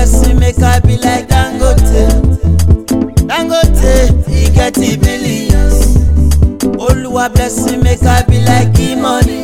bless me, make I be like Dangote. Dangote, he get the billions. Oluwa bless me, make I be like E-money.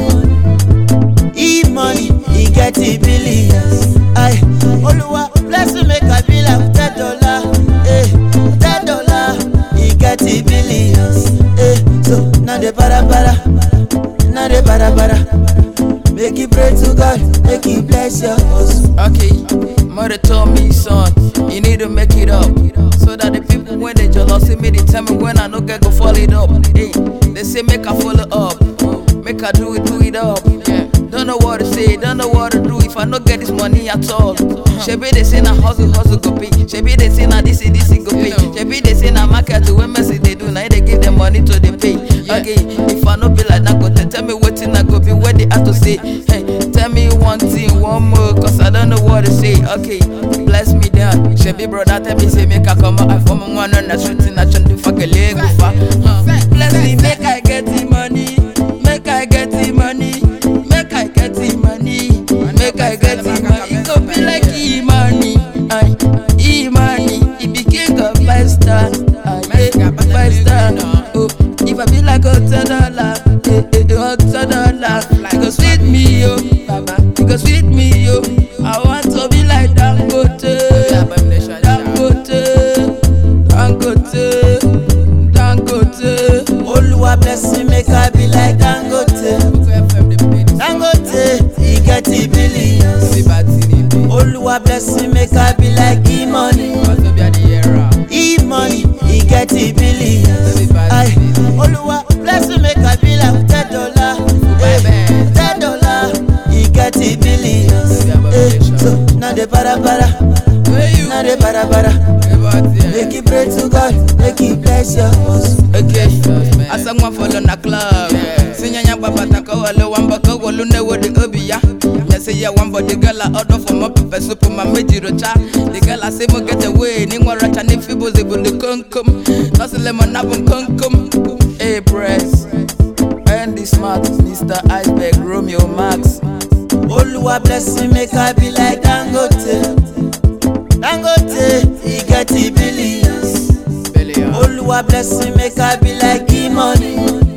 E-money, he get the billions. Aye, Oluwa bless me, make I be like ten dollar. Eh, ten dollar, he get the billions. Eh, so now the para para, now the para para. Make you pray to God, make He bless your hustle. Okay, mother told me, son, you need to make it up. So that the people when they jealous see me, they tell me when I no get go follow it up. Hey, they say make I follow up, make I do it, do it up. Yeah. Don't know what to say, don't know what to do if I no get this money at all. Shebi they say na hustle, hustle go pay. Shebi they say na this, this go pay. Shebi they say na market to when Messi they do, now they give them money to the pay. Okay, if I no be like that, go tell me what I go be, what they have to say. Hey, tell me one thing, one more, cause I don't know what to say. Okay, bless me down. Shebi brother, tell me say make I come out. I form one on the street and I try to fuck a leg with her. Huh. Bless me, make I get the money, make I get the money, make I get the money, make I get the money. It go be like E-money, aye, E-money. He be king of five star, aye, yeah, five star. Oh, if I be like a ten dollar, eh, eh, eh, a ten dollar, it go sweet me yo, baba, it go sweet me yo. I want to be like Dangote, Dangote, Dangote, Dangote. Oluwa bless me, make I be like Dangote. Dangote, he get the billions. Oluwa bless me, make I be like E-money. E-money, he get the billions. Aye, Oluwa bless me, make I be like ten dollar. Eh, ten dollar, he get the billions. Eh, so now the para para, now the para para. Make you pray to God, make He bless your hustle. Okay, asa nwa fọlọ na club. Sinyanya babata ka wale wamba ka wolu ne wo di obi ya. Nya say ya wamba the girl a order for my pepper soup my meji rocha. The girl a say mo get away ni nwa racha ni fibo ze bu the kunkum. Nasi lemon na bun kunkum. Hey press. Andy Smart, Mr. Iceberg, Romeo Max. Oluwa bless me, make I be like Dangote. Dangote, he get the billions. Oluwa bless me, make I be like E-money.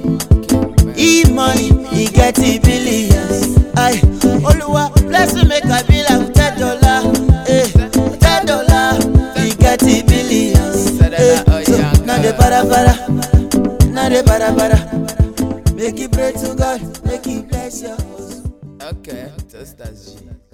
E-money, he get the billions. Aye, Oluwa bless me, make I be like ten dollar. Eh, ten dollar, he get the billions. Eh, so now the para para, now the para para. Make you pray to God, make He bless your hustle. Okay, just as G.